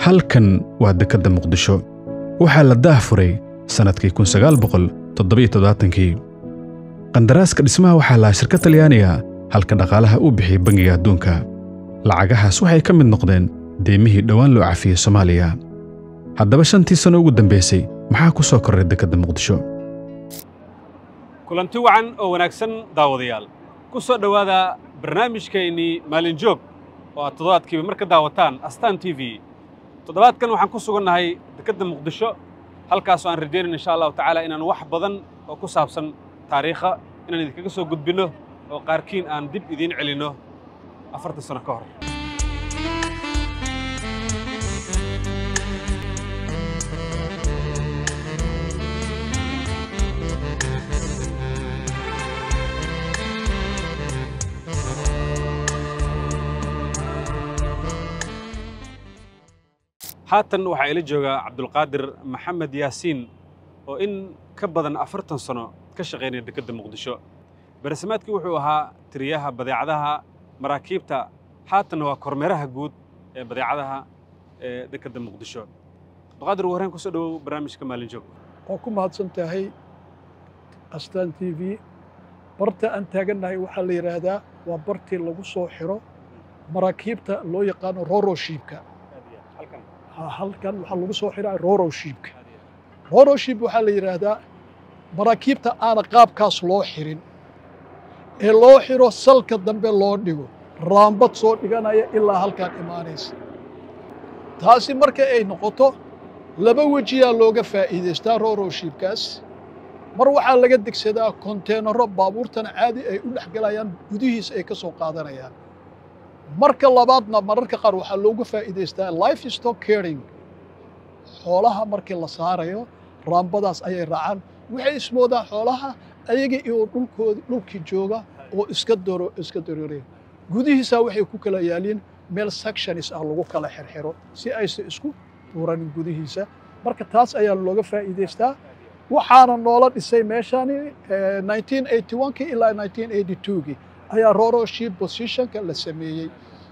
halkan waa dekedda muqdisho waxaa la daah furay sannadkii kii qandaraaska dhismaha waxaa lahaa shirkad talyaaniga halka dhaqaalaha uu bixiyey bangiga adduunka lacagahaas waxay ka mid noqdeen deemihii dhowaan loo cafiyey soomaaliya haddaba shantii sanno ugu dambaysay maxaa ku soo korray dekedda muqdisho kulanti wacan oo wanaagsan daawadayaal ku soo dhowaada barnaamijkeennii maalin joog oo aad toddobaadkiiba mar ka daawataan astaan t v toddobaadkan waxaan ku sugannahay dekedda muqdisho halkaasoo aan rajaynayn insha allahu tacaala inaan wax badan oo ku saabsan taariikha inaan idinkaga soo gudbinno oo qaarkiin aan dib idiin celinno afartan sano ka hor haatan waxaa ila joogaa cabdulqaadir maxamed yaasiin oo in ka badan afartan sano ka shaqaynaya dekedda muqdisho beresamaadkii wuxuu ahaa tiriyaha badeecadaha maraakiibta haatanna waa kormeeraha guud ee badeecadaha ee dekedda muqdisho cabdulqaadir ugu horreyn kusoo dhowow barnaamijka maalin joog waa ku mahadsan tahay astaan t v barta aan taagannahay waxaa la yidhaahdaa waa bartii lagu soo xiro maraakiibta loo yaqaano roroshiibka halkan waxaa lagu soo xiraa roroshiibka roroshiib waxaa la yidhaahdaa maraakiibta aana qaabkaas loo xirin ee loo xiro salka dambe loo dhigo raambad soo dhiganaya ilaa halkaan imaanaysa taasi marka ay noqoto laba wejiyaa looga faa'iidaystaa roroshiibkaas mar waxaa laga degsadaa konteenaro baabuurtana caadi ay u dhex galayaan gudihiisa ay ka soo qaadanayaan marka labaadna mararka qaar waxaa looga faa'iidaystaa life stock caring xoolaha markii la saarayo raambadaas ayay raacaan waxay ismoodaan xoolaha ayaga iyo dhulkoodi dhulkii jooga oo iska doro iska darooraya gudihiisaa waxay ku kala yaaliin meel sectionis ah lagu kala xirxiro si aysan isku tuuranin gudihiisa marka taas ayaa looga faa'iidaystaa waxaana noola dhisay meeshani kii ilaa kii ayaa roroship positionka la sameeyey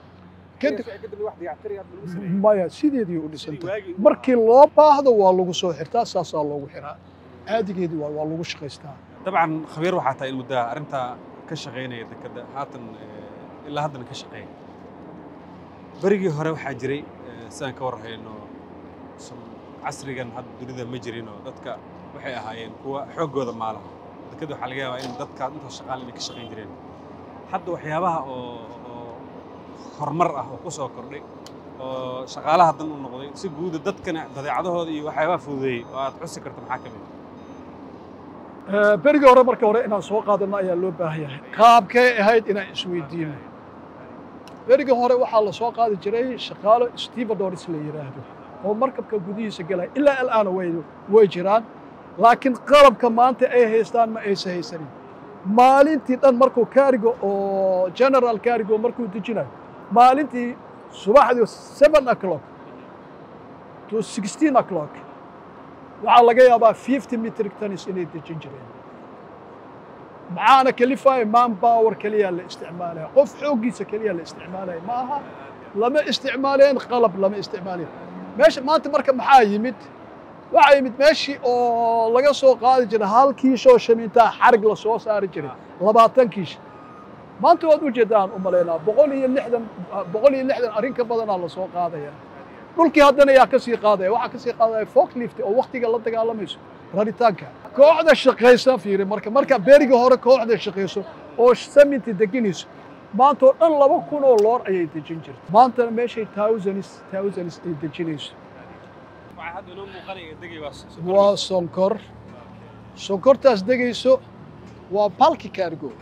maya sideedii u dhisantay markii loo baahdo waa lagu soo xirtaa saasaa loogu xiraa caadigeedii waa waa lagu shaqaystaa dabcan khabiir waxaa tahay in muddaha arrintaa ka shaqaynaya dekedda haatan ilaa haddana ka shaqeeya berigii hore waxaa jiray sidaan ka warhayno casrigan hadda dunida ma jirinoo dadka waxay ahaayeen kuwa xooggooda maalaha dekedda waxaa laga yaabaa in dadka inta shaqaal inay ka shaqayn jireen hadda waxyaabaha oo oo horumar ah oo ku soo kordhay oo shaqaalaha dan u noqday si guuda dadkana badeecadahooda iyo waxyaabaha fududeeyey oo aad xusi karto maxaa ka mid berigii hore marka hore inaan soo qaadano ayaa loo baahan yahay qaabkay ahayd inaan isweydiino berigii hore waxaa la soo qaadi jiray shaqaalo stevedoris la yidhaahdo oo markabka gudihiisa galaya ilaa alaana way way jiraan laakiin qalabka maanta ay haystaan ma aysan haysanin maalintii dhan markuu kaarigo oo general kaarigo markuu dejinayo maalintii subaxdii seven o'clock to sixteen o'clock waxaa laga yaabaa fifty metric tons inay dejin jireen maxaana kalifaya man power keliyaa la isticmaalaya qof xooggiisa keliyaa la isticmaalaya ma aha lama isticmaaleen qalab lama isticmaalayn meesha maanta marka maxaa yimid waxaa yimid meeshii oo laga soo qaadi jiray hal kiishoo shamintaa xarig la soo saari jiray labaatan kiish maanta waad u jeedaan u malaynaa boqol iyo lixdan boqol iyo lixdan arrin ka badanaa la soo qaadaya dhulkii haddana yaa ka sii qaadaya waxaa ka sii qaadaya forklift oo waktiga la dagaalamayso raritaanka kooxda shaqaysa fiiri marka marka berigii hore kooxda shaqayso oo saminti deginayso maanta oo dhan laba kun oo loor ayay dejin jirta maantana meeshay thousands thousands ay dejinayso waa sonkor sonkortaas degayso waa balki kaargo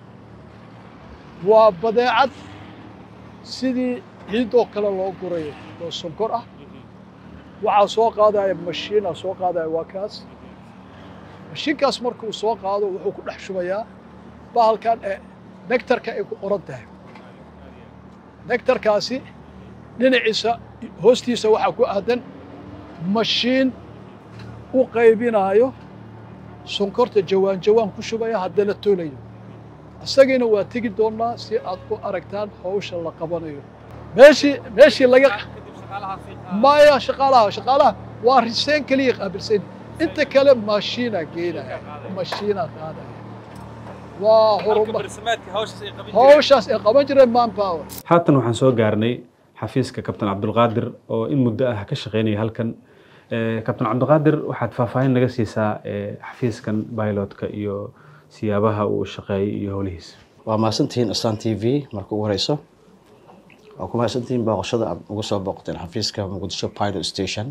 waa badeecad sidii ciid oo kale loo gurayo oo sonkor ah waxaa soo qaadaya mashiinaa soo qaadaya waa kaas mashiinkaas markuu soo qaado wuxuu ku dhex shubayaa bahalkan ee nectarka ay ku qoran tahay nectarkaasi dhinaciisa hoostiisa waxaa ku aadan mashiin u qaybinaayo sonkorta jawaan jawaan ku shubaya haddana toolayo isagiina waa tegi doonnaa si aad u aragtaan hawsha la qabanayo meeshii meeshii laga maya shaqaalaha shaqaalaha waa riseen keliya qaabilsan inta kale maashiina geenaya maashiina qaadaya waa horumar hawshaas ay qaban jireen manpower haatan waxaan soo gaarnay xafiiska kabtan cabdulqaadir oo in muddo ah ka shaqeynaya halkan Eh, kabtan cabdulqaadir waxaad faahfaahin naga siisaa eh, xafiiskan bilotka iyo siyaabaha uu shaqeeyay iyo howlihiisa waa mahadsantihiin astaan t v marka ugu horeyso waa ku mahadsantihiin booqashada aad ugu soo booqateen xafiiska muqdisho pilot station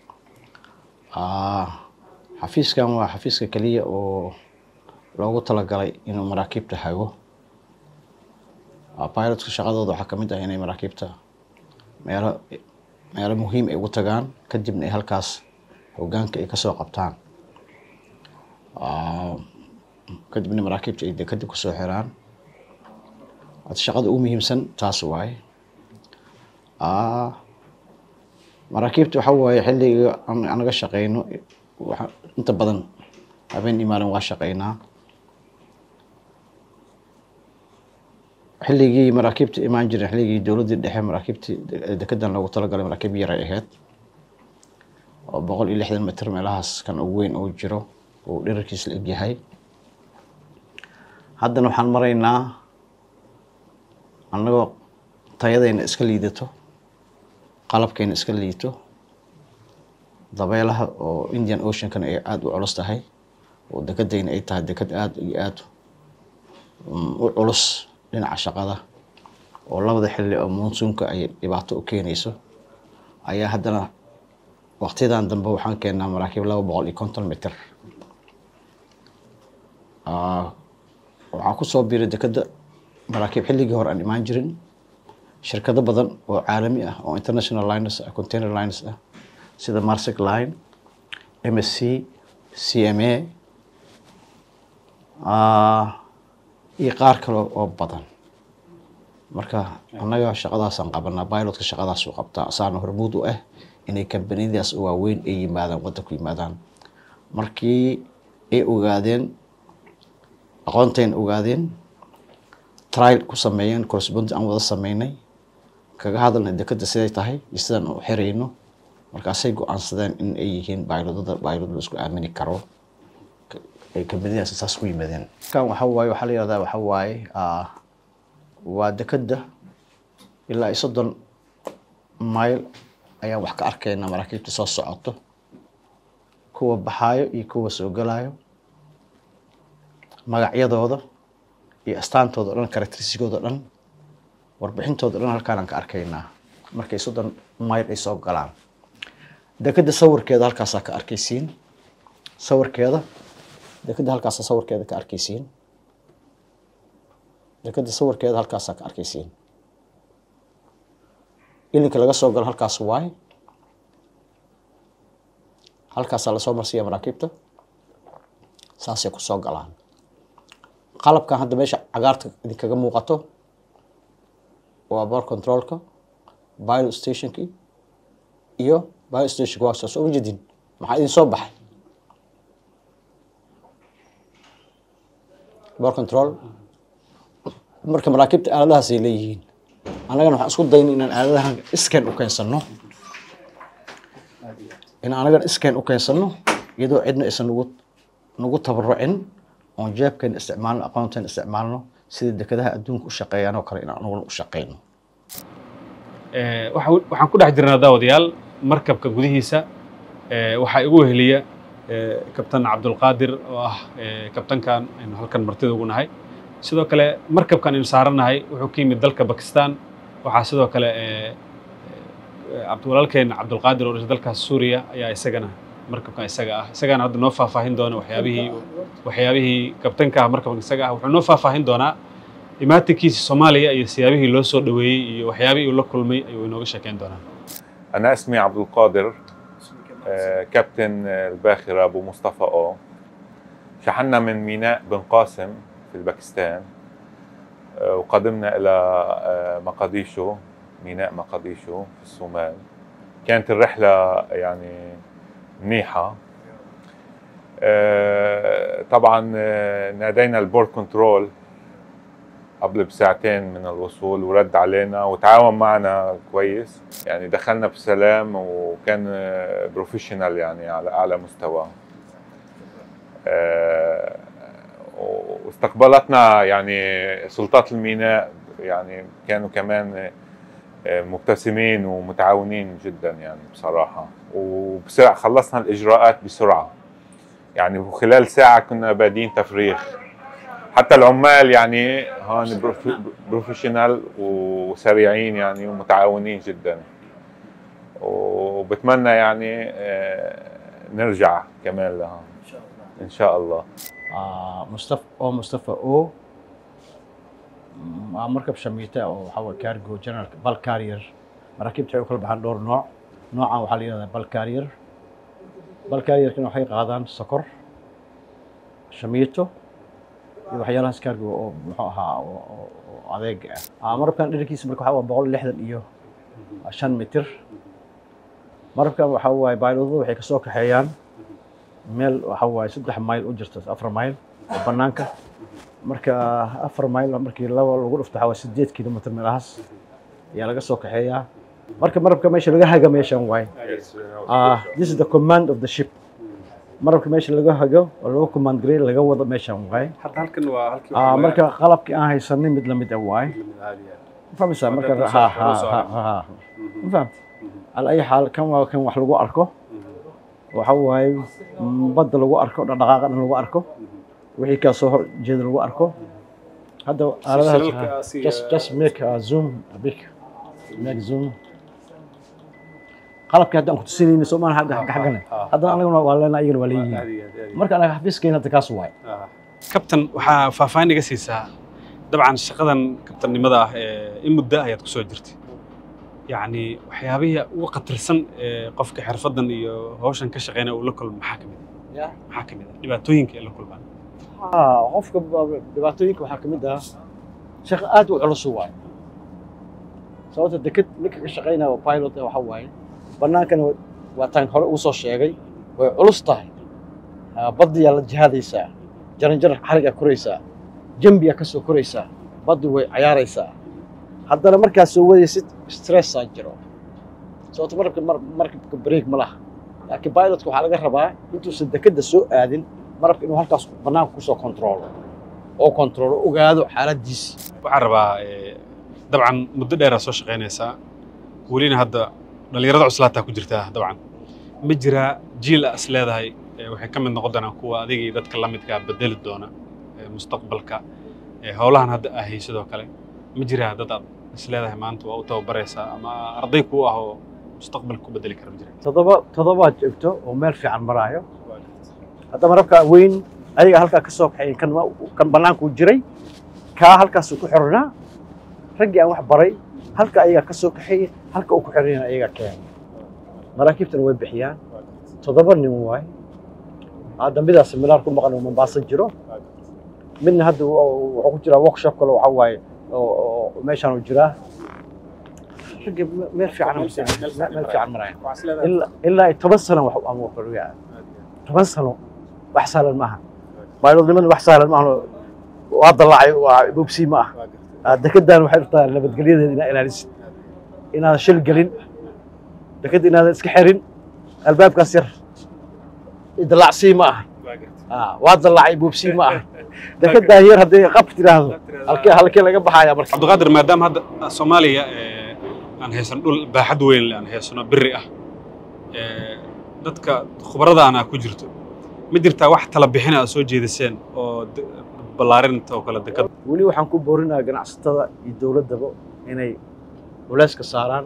Ah, xafiiskan waa xafiiska keliya oo loogu talagalay inuu maraakiibta hago Ah, pilotka shaqadooda waxaa kamid ah inay maraakiibta meelo meelo muhiim ay ugu tagaan kadibna ay halkaas hogaanka ay kasoo qabtaan Ah, kadibna maraakiibta ay de kadib kusoo xiraan hada shaqada ugu muhiimsan taas waaye Ah, maraakiibta waxa waaye xilliga aan anaga shaqeyno waxa- inta badan habeen imaalan waa shaqeynaa xilligii maraakiibta imaan jiren xilligii dowladdii dhexe maraakiibtii de- dekedan loogu talagalay maraakiib yaray ahayd oo boqol iyo lixdan mitir meelahaas kan ugu weyn uu jiro uu dherarkiis la egyahay haddana waxaan maraynaa annagoo tayadayna iska liidato qalabkayna iska liito dabeelaha oo indian oceankana ay aada u culus tahay oo dekedayna ay tahay deked aada iyo aada mm, u culus dhinaca shaqada oo labada xilli oo monsuunka ay dhibaato u keenayso ayaa haddana waqtiyadan dambe waxaan keennaa maraakiib laba boqol iyo konton mitir Ah, waxaa kusoo biiray dekeda maraakiib xilligii hore aan imaan jirin shirkado badan oo caalami ah oo international liners ah container liners ah sida marsec line msc cma ah, iyo qaar kale oo badan marka annaga shaqadaasaan qabanaa pilotka shaqadaasuu qabtaa asaana hormuud u ah inay kambaniyadaas waaweyn ay yimaadaan waddanku yimaadaan markii ay ogaadeen aqoontayn ogaadeen trial ku sameeyeen correspondent aan wada sameynay kaga hadalna dekeda siday tahay iyo sidaan u xirayno markaasay go-aansadeen in ay yihiin baylodada baylod la isku aamini karo Ka- ay kambaniyadaas saas ku yimaadeen kan waxa waaye waxaa la yihahdaa waxa waaye ah, waa dekeda ilaa iyo soddon mayl ayaan wax ka arkaynaa maraakiibta soo socoto kuwa baxaayo iyo kuwa soo galayo magacyadooda iyo astaantooda o dhan karakterisigooda o dhan warbixintooda o dhan halkaanaan ka arkaynaa markay soddon mayl ay soo galaan dekeda sawirkeeda halkaasaa ka arkaysiin sawirkeeda dekeda halkaasaa sawirkeeda ka arkaysiin dekeda sawirkeeda halkaasaa ka arkaysiin ilinka laga soo galo halkaas waay halkaasaa lasoo marsiiya maraakiibta saasay kusoo galaan qalabkan hadda meesha cagaarta idinkaga muuqato waa bor controlka pilot stationki iyo pilot stationka waa soo uma jedin maxaa idin soo baxay bor control marka maraakiibta aaladahaas ay leeyihiin annagana waxaan isku dayna inaan aaladahan scan u keensano in anagana scan u keensano iyadoo cidna aysan nagu nagu tabarucin oon jeebkeena isticmaalno aqoonteena isticmaalno sida dekadaha adduunka u shaqeeyaan oo kale in anaguna u shaqeyno Eh, waxa- waxaan ku dhex jirnaa daawadayaal markabka gudihiisa eh, waxaa igu weheliya eh, kabtan cabdulqaadir oo ah eh, kabtankan aynu halkan martida ugu nahay sidoo kale markabkan aynu saaranahay wuxuu ka yimid dalka bakistan waxaa sidoo kale eh, eh, cabd- walaalkeen cabdulqaadir oo dhashay dalkaas suuriya ayaa isagana markabkan isaga ah isagana hadda noo faahfaahin doona waxyaabihii waxyaabihii kabtanka ah markabkan isaga ah wuxuu noo faahfaahin doonaa imaatinkiisa soomaaliya iyo siyaabihii loo soo dhoweeyey iyo waxyaabihii uu la kulmay ayuu inooga sheekeyn doonaa أنا اسمي عبد القادر آه، كابتن آه، الباخرة أبو مصطفى أو شحنا من ميناء بن قاسم في الباكستان آه، وقدمنا إلى آه، مقديشو ميناء مقديشو في الصومال كانت الرحلة يعني منيحة آه، طبعا آه، نادينا البورد كنترول قبل بساعتين من الوصول ورد علينا وتعاون معنا كويس يعني دخلنا بسلام وكان بروفيشنال يعني على اعلى مستوى آه، واستقبلتنا يعني سلطات الميناء يعني كانوا كمان آه، مبتسمين ومتعاونين جدا يعني بصراحة وبسرعة خلصنا الإجراءات بسرعة يعني وخلال ساعة كنا بادين تفريغ حتى العمال يعني هون بروف- بروفيشنال وسريعين يعني ومتعاونين جدا وبتمنى يعني آه، نرجع كمان لهون ان شاء الله آه، مصطفى او مصطفى او waa markab shamiita oo waxaa waye cargo general bal carrier maraakiibta waxay u kala baxaan dhowr nooc noocan waxaa la yihahdaa bal carrier bal carrierkana waxay qaadaan sokor shamiito iyo waxyaalahaas cargo oo muxuu ahaa oo- oo oo adeeg ah Ah, marabkan dhererkiisa marka waxaa waa boqol iyo lixdan iyo shan mitir marabkan waxaa waaye baylodadu waxay kasoo kaxeeyaan meel waxaa waaye saddex mayl u jirta afar mayl oo banaanka marka afar mayl markii laba lagu dhufto waxaa waaye sideed kilomitr meelahaas ayaa laga soo kaxeeyaa marka marabka meesha laga haga meeshan waaye Ah, this is the command of the ship marabka meesha laga hago oo laga command gareey laga wado meeshan waaye hadda halkan waa halkii Ah, marka qalabkii aan haysanin mid lamid ah waaye ma fahmaysaa marka Marka ha dul soo- ha dul soo ha ha ma fahamta ala ay xaal kan waa kan wax lagu arko waxa waaye mm, badda lagu arko dhaqdhaqaaqa dhan lagu arko wixii kaa soo hor jeeda lagu arko hadda aaladaha shilalka si- just just make a zoom a big make zoom qalabkii haddaan ku tusinayna soo maaha xagga xagga xaggana haddana anaguna waa leenahay iyagana waa leeyihiin marka anaga xafiiskeen hadda kaas waaye kabtan waxaa faahfaahin iga siisaa dabcan shaqadan kabtannimada ah ee in muddo ayaad kusoo jirtay yacni waxyaabihii ugu khatarsan ee qofka xirfaddan iyo hawshan ka shaqeynaya uu la kulmo maxaa ka mid Ya. ah maxaa ka mid ah dhibaatooyinka ay la kulmaan haa qofka ba- dhibaatooyinka waxaa ka mid ah shaqo aad u culus waaye sababta deked ninka ka shaqaynaya oo pilot eh waxa waaye bannaankana wa- waa taan hore uu soo sheegay way culus tahay Ah, baddiyaa la jihaadaysaa jaranjar xarigaa koraysaa jambiyaa ka soo koraysaa baddu way cayaaraysaa haddana markaad soo wadaysid stressaa jiro sababta markabka mar- markabka break ma laha laakiin pilotka waxaa laga rabaa intuusan dekedda soo aadin marabka inuu halkaas bannaanka kusoo kontroolo oo kontroolo ogaado xaaladdiisi waxaan rabaa eh, dabcan muddo dheeraa soo shaqaynaysaa welina hadda dhallinyarada cuslaataa ku jirtaa dabcan ma jiraa jiil a is leedahay eh, waxay ka mid noqon doonaan kuwa adiga iyo dadka la midkaa bedeli doona eh, mustaqbalka eh, howlahan hadda ah sidoo kale ma jiraa dad aad is leedahay maanta waa u tababaraysaa ama arday kuu ah oo mustaqbalka ku bedeli kara ma jira toddoba toddobaad joogto oo meel fiican maraayo hadda marabka weyn ayaga halkaa ka soo kaxeeyey kan ma- kan bannaankuu jiray kaa halkaasuu ku xiranaa raggii aan wax baray halka ayagaa ka soo kaxeeyey halka uu ku xiranayana ayagaa keenay maraakiibtana way bixiyaan toddoba nin waaye hadda midaas milaar ku maqan oo mombaaso jiro midna hadda wu- wuxuu ku jiraa workshop kale waxa waaye oo oo meeshaan uu jiraa raggii me- meel fiican meel fiican maraya ilaa ilaa ay toban sano wax ama waxbaraya toban sano wax sahlan maaha baylodnimada wax sahlan maaha waa dalaacay waa bobsi ma ah dekedan waxay rabtaa nabadgelyadeeda inaa ilaalisid inaadan shil gelin dekeda inaadan iska xirin albaabkaas yar dalacsii ma aha Ah, waa dalaacay bobsi ma aha dekedan yar haddii qab tiraahdo halkee halkee laga baxaya marka cabdiqaadir maadaama hadda soomaaliya eh, aan haysano dhul baaxad weyn leh aan haysano biri ah eh, dadka khubaradaana ku jirto ma jirtaa wax tala bixina aad soo jeediseen oo de- ballaarinta oo kale dekada weli waxaan ku boorinayaa ganacsatada iyo dowladdaba inay culeyska saaraan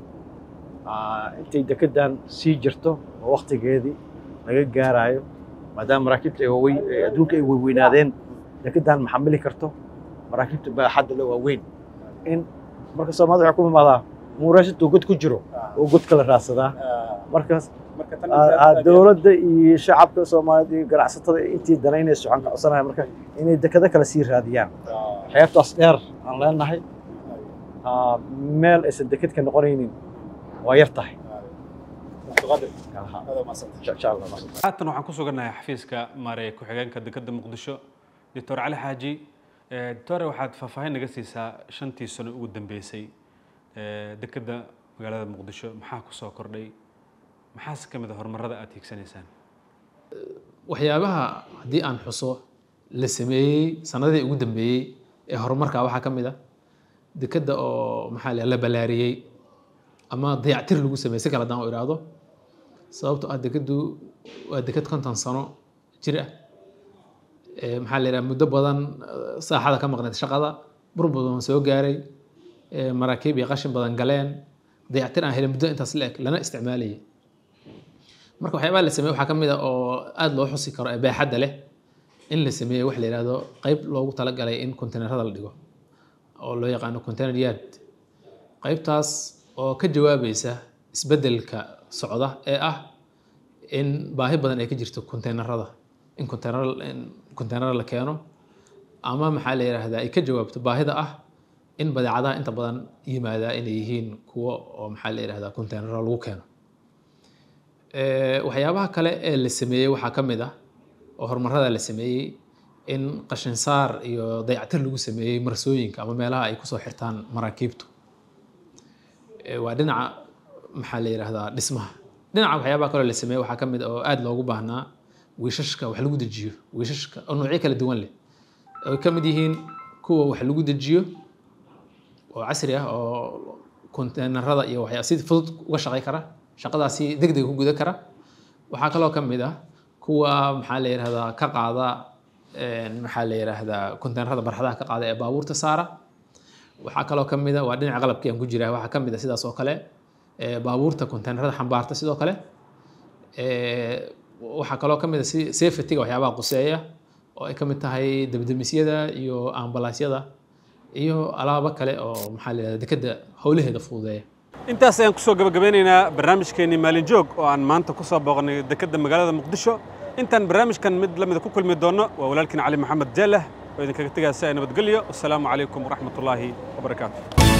Ah, intay dekedan sii jirto oo waktigeedii laga gaarayo maadaama maraakiibta ay waaweyn ee adduunka ay weyweynaadeen dekedan ma xamili karto maraakiibta baaxadda le waa weyn in marka soomaalida waxay ku imaadaa muuraashatuu god ku jiro oo god kala raadsadaa markaas ah, ah, dowladda iyo shacabka soomaaliyeed iyo ganacsatada intii danaynaysa waxaan ka codsanaya marka inay dekado kale sii raadiyaan xeebtaas dheer aan leenahay ah, meel aysan deked ka noqonaynin waa yar tahay insha allah haatan waxaan ku sugannahay xafiiska maareeye ku-xigeenka dekadda muqdisho doctor cali xaaji doctore waxaad faahfaahin naga siisaa shantii sano ugu dambeysay dekedda magaalada muqdisho maxaa ku soo kordhay maxaase ka mid a horumarada aad hiigsanaysaan waxyaabaha haddii aan xuso la sameeyey sanadihii ugu dambeeyey ee horumarka waxaa ka mid a dekedda oo maxaa la la balaariyey ama dayactir lagu sameeyey si kale haddaan u idhaahdo sababto ah dekeddu waa deked konton sano jir ah Ee, maxaa la yidhaha muddo badan eh, saaxada ka maqneed shaqada burbur badan soo gaaray ee, maraakiib iyo qashin badan galeen dayactir aan helin muddo intaas la eg lana isticmaalayay marka waxyaabaha la sameeyey waxaa ka mid a oo aada loo xusi karo ee baaxadda leh in la sameeyey wax la yidhaahdo qeyb loogu talagalay in konteynerada la dhigo oo loo yaqaano container yard qeybtaas oo ka jawaabaysa isbeddelka socda ee ah in baahi badan ay ka jirto konteynerada in konteyner in konteyner la keeno ama maxaa la yidhaahdaa ay ka jawaabto baahida ah in badeecadaha inta badan yimaadaa inay yihiin kuwo oo maxaa la yidhahdaa konteynerro lagu keeno Ee, waxyaabaha kale ee la sameeyey waxaa ka mid ah oo horumarada la sameeyey in qashin saar iyo dayactir lagu sameeyey marsooyinka ama meelaha ay kusoo xirtaan maraakiibtu Ee, waa dhinaca maxaa la yidhaahdaa dhismaha dhinaca waxyaabaha kaloo la sameeyey waxaa ka mid ah oo aada loogu baahnaa wiishashka wax lagu dejiyo wiishashka oo noocyo kala duwan leh ay ka mid yihiin kuwa wax lagu dejiyo oo casri ah oo konteynerada iyo waxyaa si fudud uga shaqey kara shaqadaasi degdeg ku guda kara waxaa kaloo ka mid ah kuwa maxaa la yidhahdaa ka qaada een, maxaa la yidhaahdaa konteynerada barxadaha ka qaada ee baabuurta saara waxaa kaloo ka mid ah waa dhinaca qalabkii aan ku jiraa waxaa ka mid ah sidaas oo kale ee, baabuurta konteynerada xambaarta sidoo kale Ee, waxaa kaloo ka mid ah si safety-ga waxyaabaha quseeya oo ay ka mid tahay debdemisyada iyo ambalaasyada iyo alaabo kale oo maxaa la yidhahdaa dekedda howlaheeda fududeeya intaas ayaan kusoo gabagabeynaynaa barnaamijkeenii maalin joog oo aan maanta ku soo booqnay dekedda magaalada muqdisho intaan barnaamijkan mid lamida ku kulmi doonno waa walaalkiin cali maxamed jaalah oo idinkaga tegaya si ay nabadgelyo wasalaamu calaykum waraxmatullaahi wabarakaatu